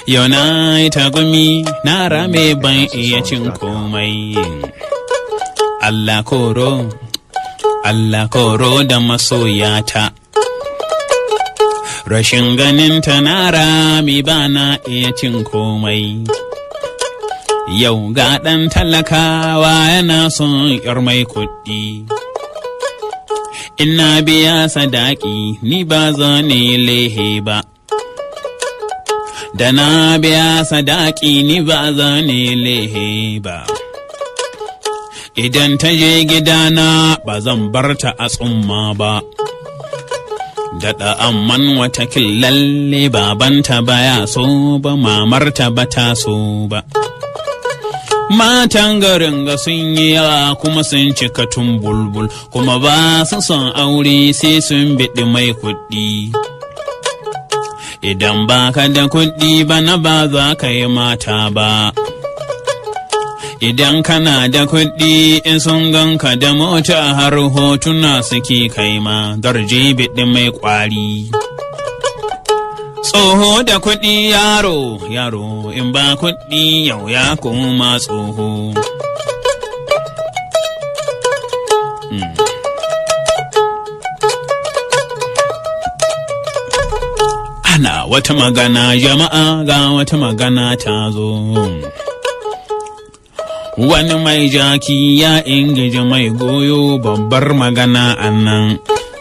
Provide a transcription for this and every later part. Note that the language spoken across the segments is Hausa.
Yau na yi tagumi na rame ban iya cin komai. Allah koro, Allah koro da masoyata. Rashin ganin ta na rami ba na iya cin komai. Yau ga ɗan talakawa yana son ‘yar mai kuɗi. Ina biya sadaki ni ba zane lehe ba. Da na biya sadaki ni ba zane lehe ba. Idan ta je gidana ba zan bar ta a tsumma ba. Daɗa amman watakil lalle babanta baya so ba mamarta ba ta so ba. Matan garin ga sun yi yawa kuma sun cika tun bulbul kuma ba su son aure sai sun biɗi mai kuɗi. Idan ba ka da kuɗi ba na ba za ka yi mata ba. Idan kana da kuɗi in sun ganka da mota har hotuna suke kai ma darje biɗi mai ƙwari. Tsoho da kuɗi yaro, yaro in ba kuɗi yau ya koma tsoho. Ana wata magana jama'a ga wata magana ta zo. Wani mai jaki ya ingiji mai goyo babbar magana a nan.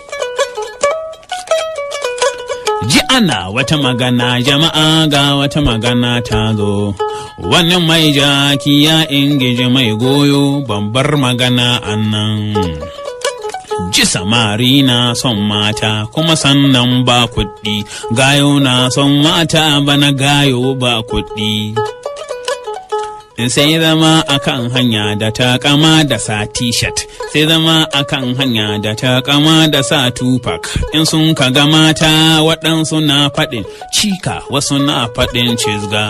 Ji ana wata magana jama'a ga wata magana ta zo. Wani mai jaki ya ingiji mai goyo babbar magana a nan. Ji samari na son mata kuma sannan ba kuɗi, gayo na son mata bana gayo ba kuɗi. sai zama akan hanya da ta kama da sa t-shirt sai zama akan hanya da ta kama da sa tupac in sun ka ga mata waɗansu na faɗin cika wasu na faɗin cizga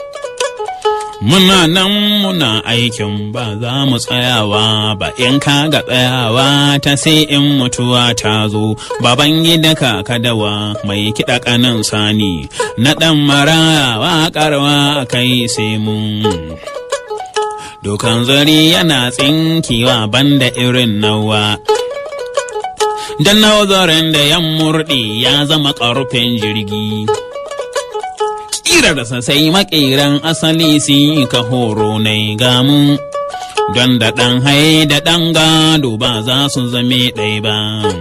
muna nan muna aikin ba za mu tsayawa ba in ka ga tsayawa ta sai in mutuwa ta zo baban gida kadawa mai kiɗa ƙanan sani na ɗan maraya waƙarwa kai sai mun Dukan zari yana tsinkewa banda irin nawa. Dan nazarin da yan murɗi ya zama ƙarfin jirgi. Ƙirarsa sai maƙeran asali su ka horo na gamu. Don da ɗan hai da ɗan gado ba za su zame ɗai ba.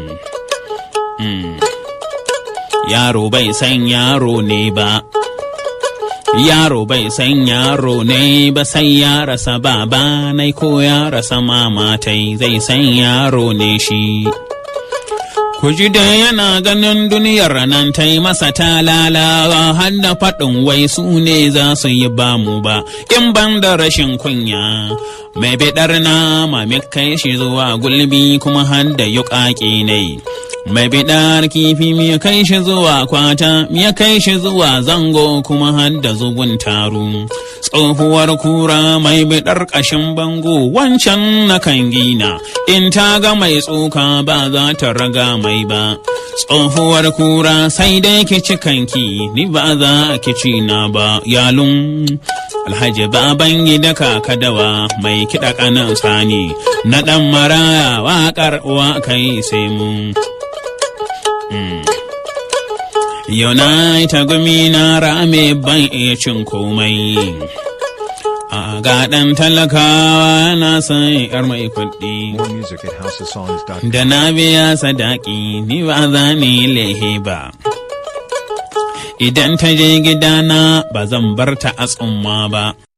Yaro bai san yaro ne ba. Yaro bai san yaro ne ba sai ya rasa baba nai ko ya rasa mamatai zai san yaro ne shi. Ku ji da yana ganin duniyar nan ta yi masa talalawa har da faɗin wai su ne za su yi bamu ba, in ban da rashin kunya. Mai biɗar nama mai kai shi zuwa gulbi kuma har da yuƙaƙi ne. Mai biɗar kifi ya kai shi zuwa kwata, ya kai shi zuwa zango kuma har da zubun taru. Tsohuwar kura mai biɗar ƙashin bango wancan na kan gina, in ta ga mai tsoka ba za ta raga mai ba. Tsohuwar kura sai dai ki ci kanki, ni ba za ki ci na ba, yalun. Alhaji baban gida kakadawa mai kiɗa ƙanan sani, na ɗan maraya waƙar uwa kai sai mun. Yau na ta gumi na rame ban iya cin komai. A ga ɗan talakawa na san ‘yar mai kuɗi. More music at houseofsongs.com. Da na biya sadaki ni ba za ni lehe ba. Idan ta je gidana ba zan bar ta a tsumma ba.